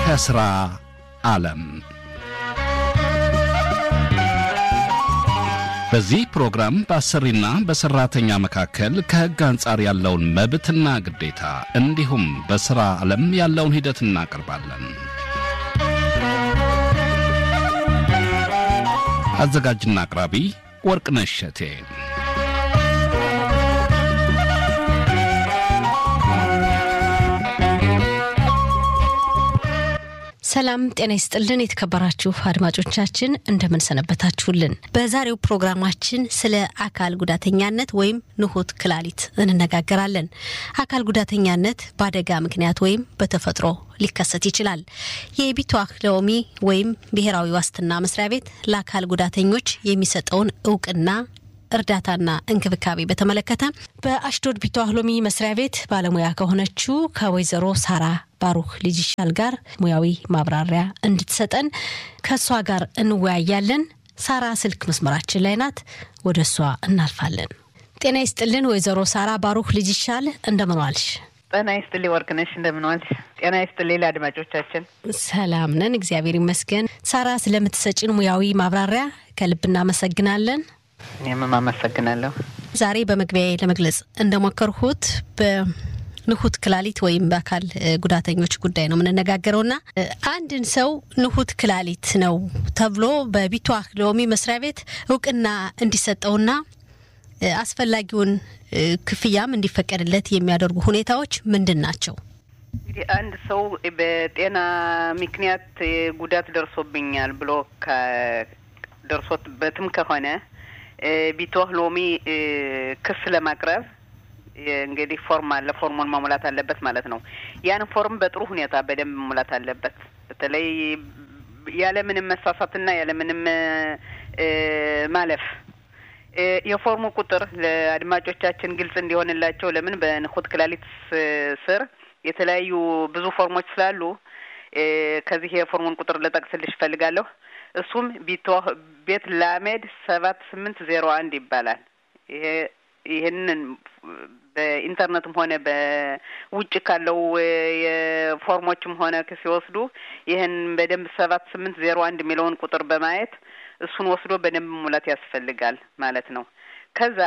ከሥራ ዓለም በዚህ ፕሮግራም በአሰሪና በሠራተኛ መካከል ከሕግ አንጻር ያለውን መብትና ግዴታ እንዲሁም በሥራ ዓለም ያለውን ሂደት እናቀርባለን። አዘጋጅና አቅራቢ ወርቅነሽ እሸቴ። ሰላም ጤና ይስጥልን። የተከበራችሁ አድማጮቻችን እንደምን ሰነበታችሁልን? በዛሬው ፕሮግራማችን ስለ አካል ጉዳተኛነት ወይም ንሁት ክላሊት እንነጋገራለን። አካል ጉዳተኛነት በአደጋ ምክንያት ወይም በተፈጥሮ ሊከሰት ይችላል። የቢቷህ ሎሚ ወይም ብሔራዊ ዋስትና መስሪያ ቤት ለአካል ጉዳተኞች የሚሰጠውን እውቅና እርዳታና እንክብካቤ በተመለከተ በአሽዶድ ቢቷህ ሎሚ መስሪያ ቤት ባለሙያ ከሆነችው ከወይዘሮ ሳራ ባሩክ ልጅ ይሻል ጋር ሙያዊ ማብራሪያ እንድትሰጠን ከእሷ ጋር እንወያያለን። ሳራ ስልክ መስመራችን ላይ ናት። ወደ እሷ እናልፋለን። ጤና ይስጥልን ወይዘሮ ሳራ ባሩክ ልጅ ይሻል እንደምን ዋልሽ? ጤና ይስጥልኝ ወርቅነሽ እንደምን ዋልሽ? ጤና ይስጥልኝ ለአድማጮቻችን። ሰላም ነን፣ እግዚአብሔር ይመስገን። ሳራ ስለምትሰጭን ሙያዊ ማብራሪያ ከልብ እናመሰግናለን። እኔም አመሰግናለሁ። ዛሬ በመግቢያ ለመግለጽ እንደሞከርኩት በንሁት ክላሊት ወይም በአካል ጉዳተኞች ጉዳይ ነው የምንነጋገረውና አንድን ሰው ንሁት ክላሊት ነው ተብሎ በቢቷህ ሎሚ መስሪያ ቤት እውቅና እንዲሰጠውና አስፈላጊውን ክፍያም እንዲፈቀድለት የሚያደርጉ ሁኔታዎች ምንድን ናቸው? እንግዲህ አንድ ሰው በጤና ምክንያት ጉዳት ደርሶብኛል ብሎ ደርሶበትም ከሆነ ቢቷህ ሎሚ ክስ ለማቅረብ እንግዲህ ፎርም አለ። ፎርሙን መሙላት አለበት ማለት ነው። ያን ፎርም በጥሩ ሁኔታ በደንብ መሙላት አለበት። በተለይ ያለምንም መሳሳትና ያለምንም ማለፍ የፎርሙ ቁጥር ለአድማጮቻችን ግልጽ እንዲሆንላቸው ለምን በንሁት ክላሊት ስር የተለያዩ ብዙ ፎርሞች ስላሉ ከዚህ የፎርሙን ቁጥር ልጠቅስልሽ እፈልጋለሁ። እሱም ቢቷህ ቤት ላሜድ ሰባት ስምንት ዜሮ አንድ ይባላል። ይሄ ይህንን በኢንተርኔትም ሆነ በውጭ ካለው የፎርሞችም ሆነ ሲወስዱ ይህን በደንብ ሰባት ስምንት ዜሮ አንድ የሚለውን ቁጥር በማየት እሱን ወስዶ በደንብ ሙላት ያስፈልጋል ማለት ነው። ከዛ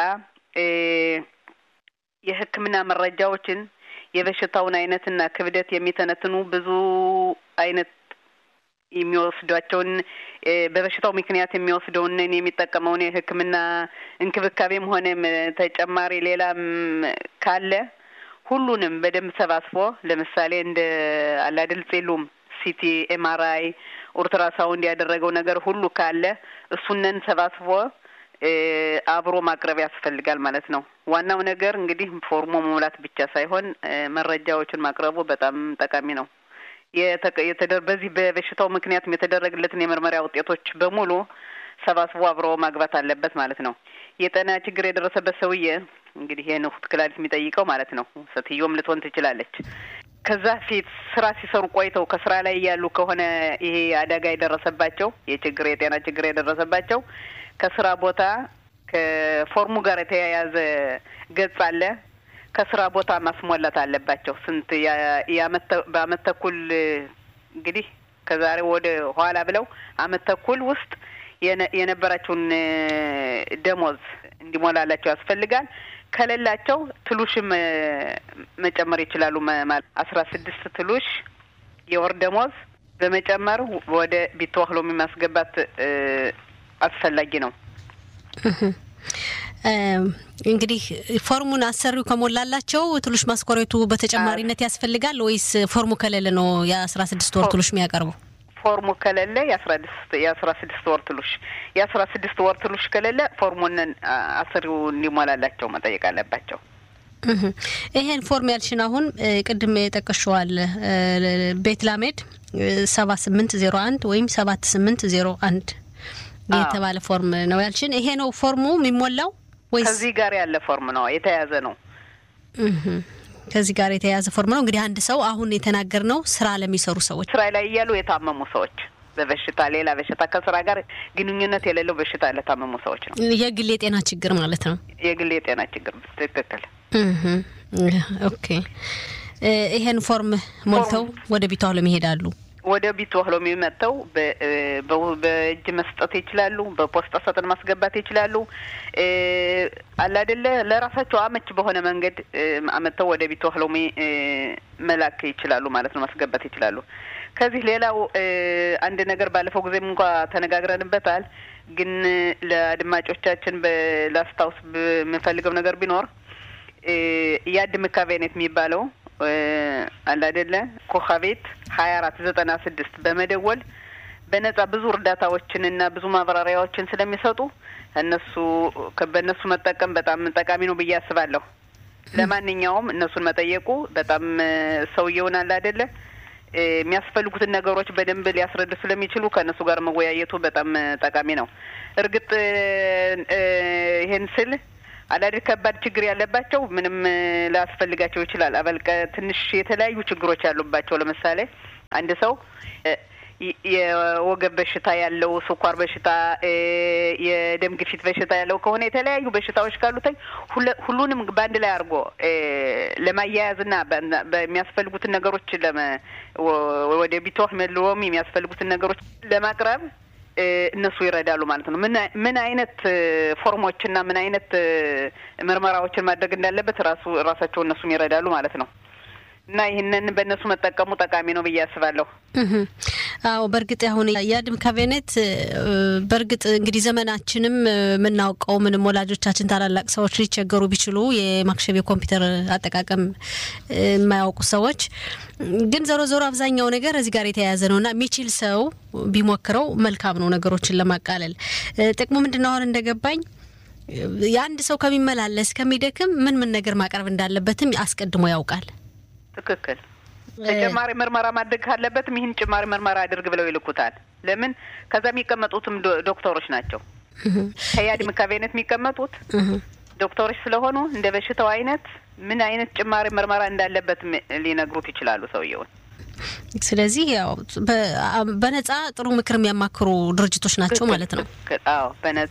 የሕክምና መረጃዎችን የበሽታውን አይነትና ክብደት የሚተነትኑ ብዙ አይነት የሚወስዷቸውን በበሽታው ምክንያት የሚወስደውን የሚጠቀመውን የሕክምና እንክብካቤም ሆነ ተጨማሪ ሌላም ካለ ሁሉንም በደንብ ሰባስቦ ለምሳሌ እንደ አላድል ጼሉም፣ ሲቲ፣ ኤምአርአይ፣ ኡልትራሳውንድ ያደረገው ነገር ሁሉ ካለ እሱነን ሰባስቦ አብሮ ማቅረብ ያስፈልጋል ማለት ነው። ዋናው ነገር እንግዲህ ፎርሞ መሙላት ብቻ ሳይሆን መረጃዎችን ማቅረቡ በጣም ጠቃሚ ነው። በዚህ በበሽታው ምክንያትም የተደረገለትን የምርመራ ውጤቶች በሙሉ ሰባስቦ አብሮ ማግባት አለበት ማለት ነው። የጤና ችግር የደረሰበት ሰውዬ እንግዲህ የንሁት ክላሊት የሚጠይቀው ማለት ነው። ሴትዮም ልትሆን ትችላለች። ከዛ ፊት ስራ ሲሰሩ ቆይተው ከስራ ላይ ያሉ ከሆነ ይሄ አደጋ የደረሰባቸው የችግር የጤና ችግር የደረሰባቸው ከስራ ቦታ ከፎርሙ ጋር የተያያዘ ገጽ አለ ከስራ ቦታ ማስሞላት አለባቸው። ስንት በአመት ተኩል እንግዲህ ከዛሬ ወደ ኋላ ብለው አመት ተኩል ውስጥ የነበራቸውን ደሞዝ እንዲሞላላቸው ያስፈልጋል። ከሌላቸው ትሉሽም መጨመር ይችላሉ። ማለት አስራ ስድስት ትሉሽ የወር ደሞዝ በመጨመር ወደ ቢቷህ ሎሚ ማስገባት አስፈላጊ ነው። እንግዲህ ፎርሙን አሰሪው ከሞላላቸው ትሉሽ ማስኮሬቱ በተጨማሪነት ያስፈልጋል ወይስ ፎርሙ ከሌለ ነው የአስራ ስድስት ወር ትሉሽ የሚያቀርቡ? ፎርሙ ከሌለ የአስራ ስድስት የአስራ ስድስት ወር ትሉሽ የአስራ ስድስት ወር ትሉሽ ከሌለ ፎርሙን አሰሪው እንዲሞላላቸው መጠየቅ አለባቸው። ይሄን ፎርም ያልሽን አሁን ቅድም የጠቀሽዋል ቤት ላሜድ ሰባ ስምንት ዜሮ አንድ ወይም ሰባት ስምንት ዜሮ አንድ የተባለ ፎርም ነው ያልሽን። ይሄ ነው ፎርሙ የሚሞላው ወይስ ከዚህ ጋር ያለ ፎርም ነው የተያዘ ነው? ከዚህ ጋር የተያያዘ ፎርም ነው። እንግዲህ አንድ ሰው አሁን የተናገር ነው ስራ ለሚሰሩ ሰዎች፣ ስራ ላይ እያሉ የታመሙ ሰዎች በበሽታ ሌላ በሽታ ከስራ ጋር ግንኙነት የሌለው በሽታ ለታመሙ ሰዎች ነው። የግል የጤና ችግር ማለት ነው። የግል የጤና ችግር ትክክል። ኦኬ። ይሄን ፎርም ሞልተው ወደ ቢቷ ሎም ይሄዳሉ። ወደ ቢት ወህሎም መጥተው በእጅ መስጠት ይችላሉ። በፖስታ ሳጥን ማስገባት ይችላሉ። አለ አይደለ ለራሳቸው አመች በሆነ መንገድ አመጥተው ወደ ቢት ወህሎም መላክ ይችላሉ ማለት ነው፣ ማስገባት ይችላሉ። ከዚህ ሌላው አንድ ነገር ባለፈው ጊዜም እንኳ ተነጋግረንበታል። ግን ለአድማጮቻችን ላስታውስ የምፈልገው ነገር ቢኖር የአድ ምካቤኔት የሚባለው አለ አይደለ ኮካቤት ሀያ አራት ዘጠና ስድስት በመደወል በነጻ ብዙ እርዳታዎችን እና ብዙ ማብራሪያዎችን ስለሚሰጡ እነሱ በእነሱ መጠቀም በጣም ጠቃሚ ነው ብዬ አስባለሁ። ለማንኛውም እነሱን መጠየቁ በጣም ሰውየውን አለ አይደለ የሚያስፈልጉትን ነገሮች በደንብ ሊያስረዱ ስለሚችሉ ከእነሱ ጋር መወያየቱ በጣም ጠቃሚ ነው። እርግጥ ይሄን ስል አላድር ከባድ ችግር ያለባቸው ምንም ላያስፈልጋቸው ይችላል። አበልቀ ትንሽ የተለያዩ ችግሮች ያሉባቸው ለምሳሌ አንድ ሰው የወገብ በሽታ ያለው፣ ስኳር በሽታ፣ የደም ግፊት በሽታ ያለው ከሆነ የተለያዩ በሽታዎች ካሉተኝ ሁሉንም በአንድ ላይ አድርጎ ለማያያዝና በሚያስፈልጉትን ነገሮች ወደ ቢቶህ መልዎም የሚያስፈልጉትን ነገሮች ለማቅረብ እነሱ ይረዳሉ ማለት ነው። ምን አይነት ፎርሞችና ምን አይነት ምርመራዎችን ማድረግ እንዳለበት ራሱ ራሳቸው እነሱም ይረዳሉ ማለት ነው። እና ይህንን በእነሱ መጠቀሙ ጠቃሚ ነው ብዬ አስባለሁ። አዎ በእርግጥ አሁን የአድም ካቢኔት በእርግጥ እንግዲህ ዘመናችንም የምናውቀው ምንም ወላጆቻችን ታላላቅ ሰዎች ሊቸገሩ ቢችሉ የማክሸፍ የኮምፒውተር አጠቃቀም የማያውቁ ሰዎች ግን ዞሮ ዞሮ አብዛኛው ነገር እዚህ ጋር የተያያዘ ነው እና የሚችል ሰው ቢሞክረው መልካም ነው ነገሮችን ለማቃለል። ጥቅሙ ምንድን ነው? አሁን እንደገባኝ የአንድ ሰው ከሚመላለስ ከሚደክም ምን ምን ነገር ማቅረብ እንዳለበትም አስቀድሞ ያውቃል። ትክክል። ተጨማሪ ምርመራ ማድረግ ካለበትም ይህን ጭማሪ ምርመራ አድርግ ብለው ይልኩታል። ለምን ከዛ የሚቀመጡትም ዶክተሮች ናቸው። ከያድ ምካቤነት የሚቀመጡት ዶክተሮች ስለሆኑ እንደ በሽታው አይነት ምን አይነት ጭማሪ ምርመራ እንዳለበት ሊነግሩት ይችላሉ ሰውየውን። ስለዚህ ያው በነጻ ጥሩ ምክር የሚያማክሩ ድርጅቶች ናቸው ማለት ነው። አዎ በነጻ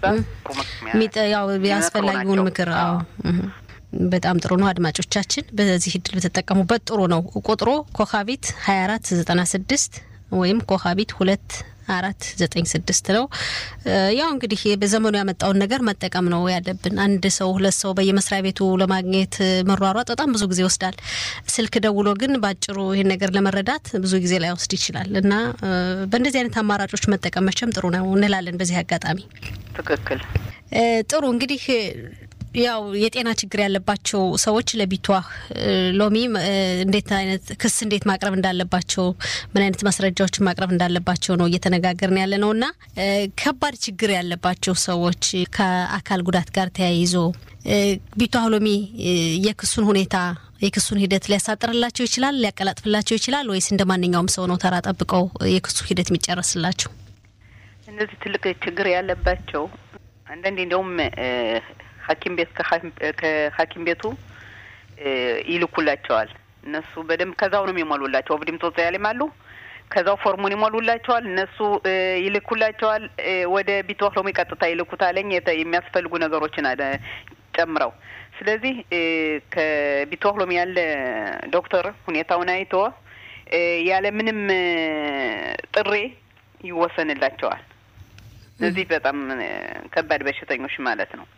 ያው ያስፈላጊውን ምክር አዎ በጣም ጥሩ ነው። አድማጮቻችን በዚህ እድል በተጠቀሙበት ጥሩ ነው። ቁጥሩ ኮካቢት ሀያ አራት ዘጠና ስድስት ወይም ኮካቢት ሁለት አራት ዘጠኝ ስድስት ነው። ያው እንግዲህ በዘመኑ ያመጣውን ነገር መጠቀም ነው ያለብን። አንድ ሰው ሁለት ሰው በየመስሪያ ቤቱ ለማግኘት መሯሯጥ በጣም ብዙ ጊዜ ይወስዳል። ስልክ ደውሎ ግን በአጭሩ ይህን ነገር ለመረዳት ብዙ ጊዜ ላይ ወስድ ይችላል እና በእንደዚህ አይነት አማራጮች መጠቀም መቼም ጥሩ ነው እንላለን። በዚህ አጋጣሚ ትክክል ጥሩ እንግዲህ ያው የጤና ችግር ያለባቸው ሰዎች ለቢቷ ሎሚ እንዴት አይነት ክስ እንዴት ማቅረብ እንዳለባቸው ምን አይነት ማስረጃዎችን ማቅረብ እንዳለባቸው ነው እየተነጋገርን ያለ ነው እና ከባድ ችግር ያለባቸው ሰዎች ከአካል ጉዳት ጋር ተያይዞ ቢቷ ሎሚ የክሱን ሁኔታ የክሱን ሂደት ሊያሳጥርላቸው ይችላል፣ ሊያቀላጥፍላቸው ይችላል ወይስ እንደ ማንኛውም ሰው ነው ተራ ጠብቀው የክሱ ሂደት የሚጨረስላቸው? እነዚህ ትልቅ ችግር ያለባቸው አንዳንዴ እንዲያውም ሐኪም ቤት ከሐኪም ቤቱ ይልኩላቸዋል። እነሱ በደንብ ከዛው ነው የሚሞሉላቸው። ኦብዲም ጦጽ ያሌም አሉ። ከዛው ፎርሙን ይሞሉላቸዋል። እነሱ ይልኩላቸዋል። ወደ ቢትወህ ሎሚ ቀጥታ ይልኩታለኝ የሚያስፈልጉ ነገሮችን ጨምረው። ስለዚህ ከቢትወህ ሎሚ ያለ ዶክተር ሁኔታውን አይቶ ያለ ምንም ጥሪ ይወሰንላቸዋል። እነዚህ በጣም ከባድ በሽተኞች ማለት ነው።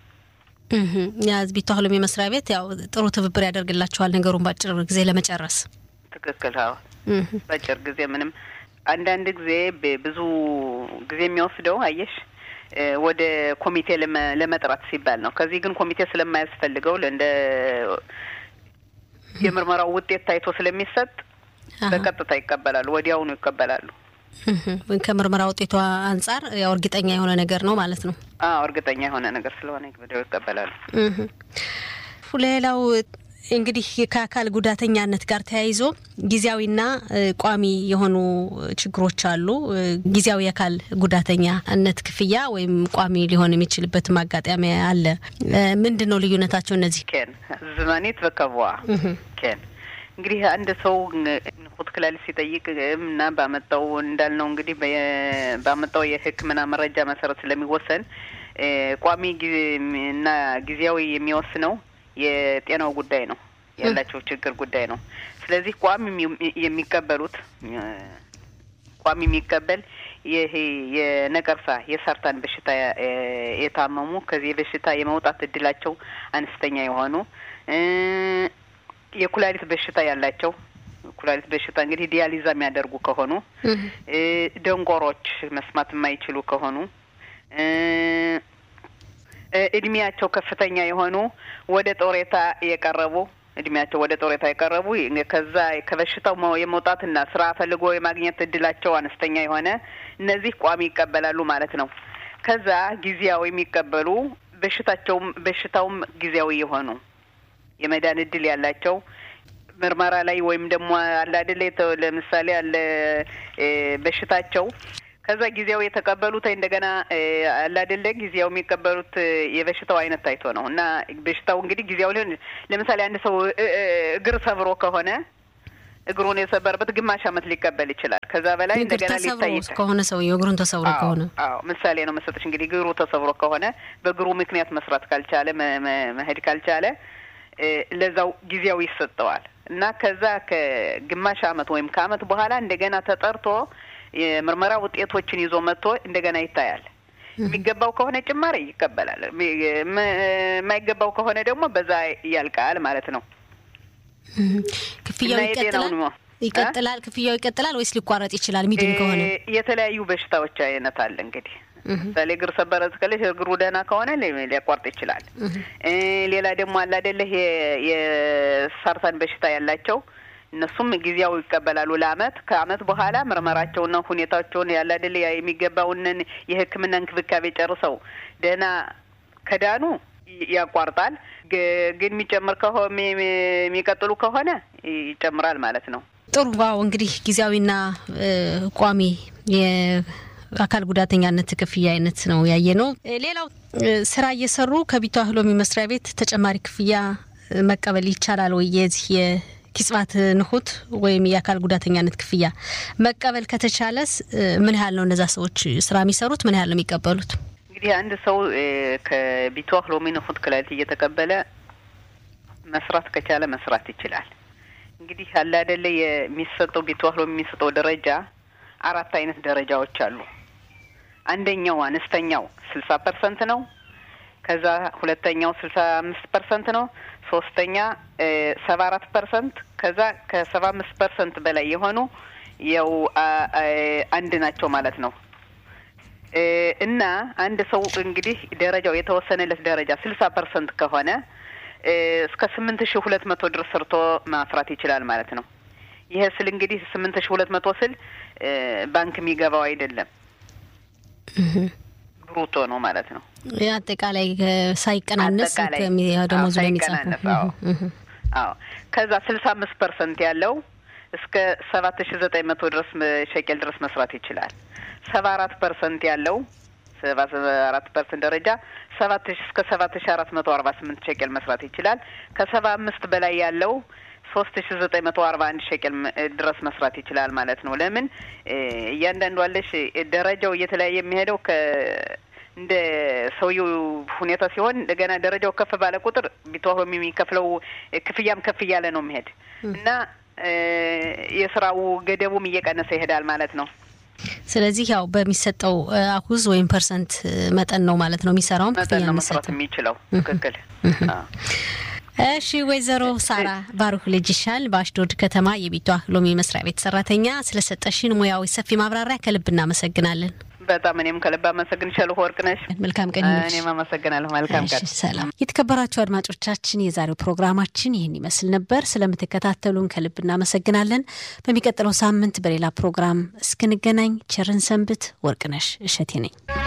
የቢቷ ሎሚ መስሪያ ቤት ያው ጥሩ ትብብር ያደርግላቸዋል ነገሩን በአጭር ጊዜ ለመጨረስ። ትክክል። አዎ በአጭር ጊዜ ምንም አንዳንድ ጊዜ ብዙ ጊዜ የሚወስደው አየሽ ወደ ኮሚቴ ለመጥራት ሲባል ነው። ከዚህ ግን ኮሚቴ ስለማያስፈልገው እንደ የምርመራው ውጤት ታይቶ ስለሚሰጥ በቀጥታ ይቀበላሉ፣ ወዲያውኑ ይቀበላሉ። ከምርመራ ውጤቷ አንጻር ያው እርግጠኛ የሆነ ነገር ነው ማለት ነው። አዎ እርግጠኛ የሆነ ነገር ስለሆነ ወዲያው ይቀበላሉ። ሌላው እንግዲህ ከአካል ጉዳተኛነት ጋር ተያይዞ ጊዜያዊና ቋሚ የሆኑ ችግሮች አሉ። ጊዜያዊ የአካል ጉዳተኛነት ክፍያ ወይም ቋሚ ሊሆን የሚችልበት ማጋጠሚ አለ። ምንድን ነው ልዩነታቸው? እነዚህ ኬን ዝመኔት በከቧ ኬን እንግዲህ አንድ ሰው ንቁት ክላሊት ሲጠይቅ እና ባመጣው እንዳልነው እንግዲህ ባመጣው የሕክምና መረጃ መሰረት ስለሚወሰን ቋሚ እና ጊዜያዊ የሚወስነው የጤናው ጉዳይ ነው፣ ያላቸው ችግር ጉዳይ ነው። ስለዚህ ቋሚ የሚቀበሉት ቋሚ የሚቀበል ይሄ የነቀርሳ የሳርታን በሽታ የታመሙ ከዚህ በሽታ የመውጣት እድላቸው አነስተኛ የሆኑ የኩላሊት በሽታ ያላቸው ኩላሊት በሽታ እንግዲህ ዲያሊዛ የሚያደርጉ ከሆኑ ደንቆሮች መስማት የማይችሉ ከሆኑ እድሜያቸው ከፍተኛ የሆኑ ወደ ጦሬታ የቀረቡ እድሜያቸው ወደ ጦሬታ የቀረቡ ከዛ ከበሽታው የመውጣትና ስራ ፈልጎ የማግኘት እድላቸው አነስተኛ የሆነ እነዚህ ቋሚ ይቀበላሉ ማለት ነው። ከዛ ጊዜያዊ የሚቀበሉ በሽታቸውም በሽታውም ጊዜያዊ የሆኑ የመዳን እድል ያላቸው ምርመራ ላይ ወይም ደግሞ አለ አይደለ ለምሳሌ አለ በሽታቸው ከዛ ጊዜያዊ የተቀበሉት እንደገና አለ አይደለ ጊዜያዊ የሚቀበሉት የበሽታው አይነት ታይቶ ነው እና በሽታው እንግዲህ ጊዜያዊ ሊሆን ለምሳሌ አንድ ሰው እግር ሰብሮ ከሆነ እግሩን የሰበረበት ግማሽ ዓመት ሊቀበል ይችላል። ከዛ በላይ እንደገና ሊታይ ከሆነ ሰውዬው እግሩን ተሰብሮ ከሆነ አዎ፣ ምሳሌ ነው መሰጠች። እንግዲህ እግሩ ተሰብሮ ከሆነ በእግሩ ምክንያት መስራት ካልቻለ መሄድ ካልቻለ ለዛው ጊዜያዊ ይሰጠዋል እና ከዛ ከግማሽ ዓመት ወይም ከዓመት በኋላ እንደገና ተጠርቶ የምርመራ ውጤቶችን ይዞ መጥቶ እንደገና ይታያል። የሚገባው ከሆነ ጭማሪ ይቀበላል። የማይገባው ከሆነ ደግሞ በዛ ያልቃል ማለት ነው። ክፍያው ይቀጥላል ይቀጥላል ክፍያው ይቀጥላል ወይስ ሊቋረጥ ይችላል? ሚድን ከሆነ የተለያዩ በሽታዎች አይነት አለ እንግዲህ ምሳሌ እግር ሰበረ እስከለሽ እግሩ ደህና ከሆነ ሊያቋርጥ ይችላል። ሌላ ደግሞ አለ አይደለ የሳርታን በሽታ ያላቸው እነሱም ጊዜያዊ ይቀበላሉ ለአመት ከአመት በኋላ ምርመራቸውና ሁኔታቸውን ያለ አይደለ የሚገባውንን የሕክምና እንክብካቤ ጨርሰው ደህና ከዳኑ ያቋርጣል። ግን የሚጨምር ከሆነ የሚቀጥሉ ከሆነ ይጨምራል ማለት ነው። ጥሩ ዋው እንግዲህ ጊዜያዊና ቋሚ አካል ጉዳተኛነት ክፍያ አይነት ነው ያየ ነው። ሌላው ስራ እየሰሩ ከቢቷ ህሎሚ መስሪያ ቤት ተጨማሪ ክፍያ መቀበል ይቻላል ወይ? የዚህ የኪጽባት ንሁት ወይም የአካል ጉዳተኛነት ክፍያ መቀበል ከተቻለስ ምን ያህል ነው እነዛ ሰዎች ስራ የሚሰሩት? ምን ያህል ነው የሚቀበሉት? እንግዲህ አንድ ሰው ከቢቷ ህሎሚ ንሁት ክላሊት እየተቀበለ መስራት ከቻለ መስራት ይችላል። እንግዲህ አለ አይደለ የሚሰጠው ቢቷ ህሎሚ የሚሰጠው ደረጃ አራት አይነት ደረጃዎች አሉ። አንደኛው አነስተኛው ስልሳ ፐርሰንት ነው። ከዛ ሁለተኛው ስልሳ አምስት ፐርሰንት ነው። ሶስተኛ ሰባ አራት ፐርሰንት ከዛ ከሰባ አምስት ፐርሰንት በላይ የሆኑ ያው አንድ ናቸው ማለት ነው። እና አንድ ሰው እንግዲህ ደረጃው የተወሰነለት ደረጃ ስልሳ ፐርሰንት ከሆነ እስከ ስምንት ሺህ ሁለት መቶ ድረስ ሰርቶ ማፍራት ይችላል ማለት ነው። ይሄ ስል እንግዲህ ስምንት ሺህ ሁለት መቶ ስል ባንክ የሚገባው አይደለም ብሩቶ ነው ማለት ነው። አጠቃላይ ሳይቀናነስ ደሞዙ ሳይቀናነስ። አዎ ከዛ ስልሳ አምስት ፐርሰንት ያለው እስከ ሰባት ሺ ዘጠኝ መቶ ድረስ ሸቄል ድረስ መስራት ይችላል። ሰባ አራት ፐርሰንት ያለው ሰባ አራት ፐርሰንት ደረጃ ሰባት ሺ እስከ ሰባት ሺ አራት መቶ አርባ ስምንት ሸቄል መስራት ይችላል። ከሰባ አምስት በላይ ያለው ሶስት ሺ ዘጠኝ መቶ አርባ አንድ ሸቄል ድረስ መስራት ይችላል ማለት ነው። ለምን እያንዳንዱ አለሽ ደረጃው እየተለያየ የሚሄደው ከ እንደ ሰውየው ሁኔታ ሲሆን እንደገና ደረጃው ከፍ ባለ ቁጥር ቢተዋሆም የሚከፍለው ክፍያም ከፍ እያለ ነው የሚሄድ እና የስራው ገደቡም እየቀነሰ ይሄዳል ማለት ነው። ስለዚህ ያው በሚሰጠው አኩዝ ወይም ፐርሰንት መጠን ነው ማለት ነው የሚሰራውም መጠን ነው መስራት የሚችለው። ትክክል። እሺ ወይዘሮ ሳራ ባሩክ ልጅሻል በአሽዶድ ከተማ የቢቷ ሎሚ መስሪያ ቤት ሰራተኛ ስለሰጠሽን ሙያዊ ሰፊ ማብራሪያ ከልብ እናመሰግናለን። በጣም እኔም ከልብ አመሰግንሻለሁ ወርቅነሽ። መልካም ቀን። እኔም አመሰግናለሁ። መልካም ቀን። ሰላም። የተከበራችሁ አድማጮቻችን የዛሬው ፕሮግራማችን ይህን ይመስል ነበር። ስለምትከታተሉን ከልብ እናመሰግናለን። በሚቀጥለው ሳምንት በሌላ ፕሮግራም እስክንገናኝ ቸርን ሰንብት። ወርቅነሽ እሸቴ ነኝ።